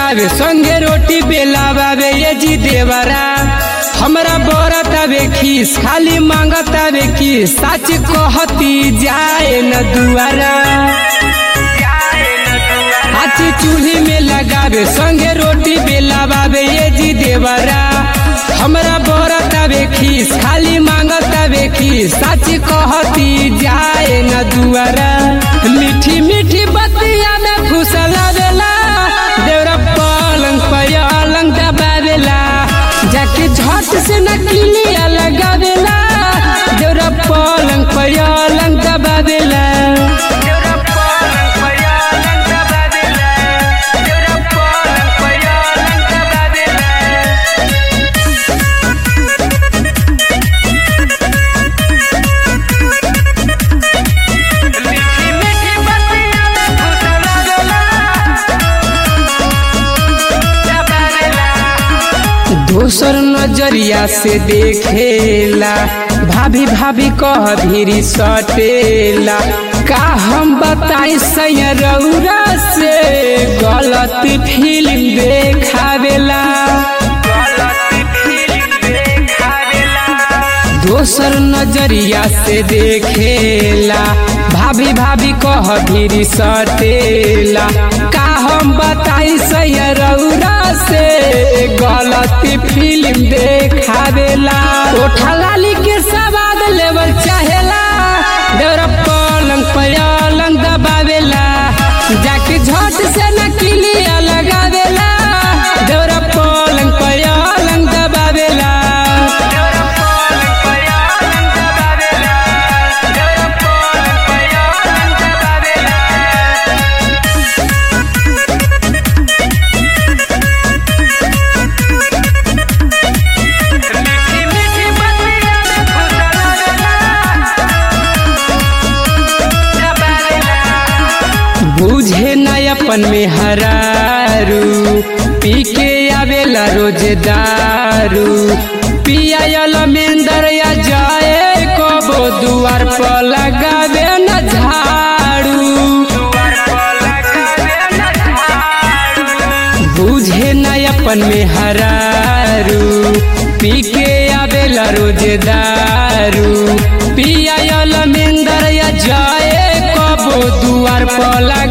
लगावे संगे रोटी बेलावे ये जी देवरा हमरा बरत आवे खीस खाली मांगत आवे खीस सच कहती जाए न दुआरा हाथी चूल्ही में लगावे संगे रोटी बेलावे ये जी देवरा हमरा बरत आवे खीस खाली मांगत आवे खीस सच कहती जाए न दुआरा मीठी मीठी बतिया में फुसला देला देवरा पलंग पलंग दबावेला जाके झट से न किलिया लगावेला देवरा पलंग पलंग दबावेला दोसर नजरिया से देखेला भाभी भाभी कह भीरी सटेला का हम बताई सैरौरा से गलत फिल्म देखावेला दोसर नजरिया से देखेला भाभी भाभी कह भीरी सटेला का हम बताई सैरौरा से गलत फिल्म देखावेला ओठा लाली के सवाद लेवल चाहेला देवरा पलंग पलंग दबावेला जाके झट से न किलिया लगावेला देवरा पलंग पलंग दबावेला बुझे न अपन में हरारू पी के आवेला रोज दारू पियायल मेंदर या जाए कबो दुआर पर लगावे न झाड़ू बुझे न अपन में हरारू पी के आवेला रोज दारू पियायल मेंदर या जाए कबो दुआर पर